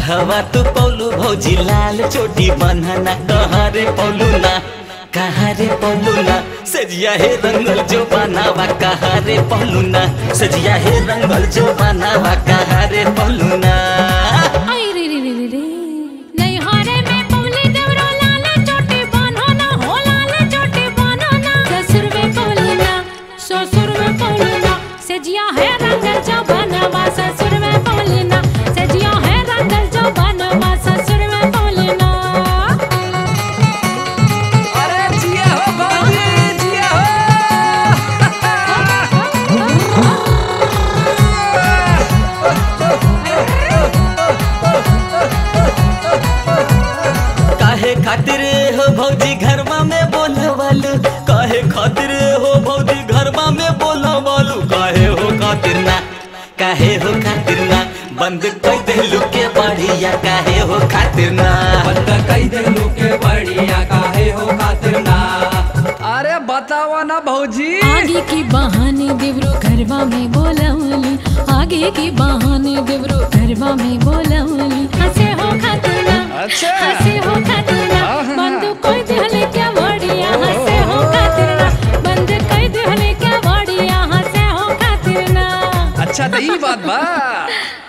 कहवा तू पौलू भौजी लाल चोटी बन्हना कहाँ रे पौलू ना कहाँ रे पौलू ना सजिया हे रंगल जो बनावा कहाँ रे पौलू ना सजिया हे रंगल जो बनावा कहाँ रे पौलू ना आई रे रे रे रे रे नहीं हारे में पौली देवरो लाल चोटी बानो ना हो लाल चोटी बानो ना ससुर में पौली ना ससुर में पौली ना सजिया है रंगल जो बनवा ससुर में पौली ना सजिया है रंगल जो बनवा ससुर में पौली ना अरे जिया हो भौजी जिया हो काहे खातिर हो भौजी घरमा में बोलवालू काहे खातिर हो भौजी घरमा में बोलवालू काहे हो खातिर ना काहे हो खातिर ना बंद कर देलू के बढ़िया काहे हो खातिर ना बंद कई देलू के बढ़िया काहे हो खातिर ना अरे बतावा ना भौजी आगे की बहाने देवरो घरवा में बोलवली आगे की बहाने देवरो घरवा में बोलवली हंसे हो खतना अच्छा। हंसे हो खतना बंद कोई दिहले क्या बढ़िया हंसे हो खतना बंद कोई दिहले क्या बढ़िया हंसे हो खतना अच्छा तो ई बात बा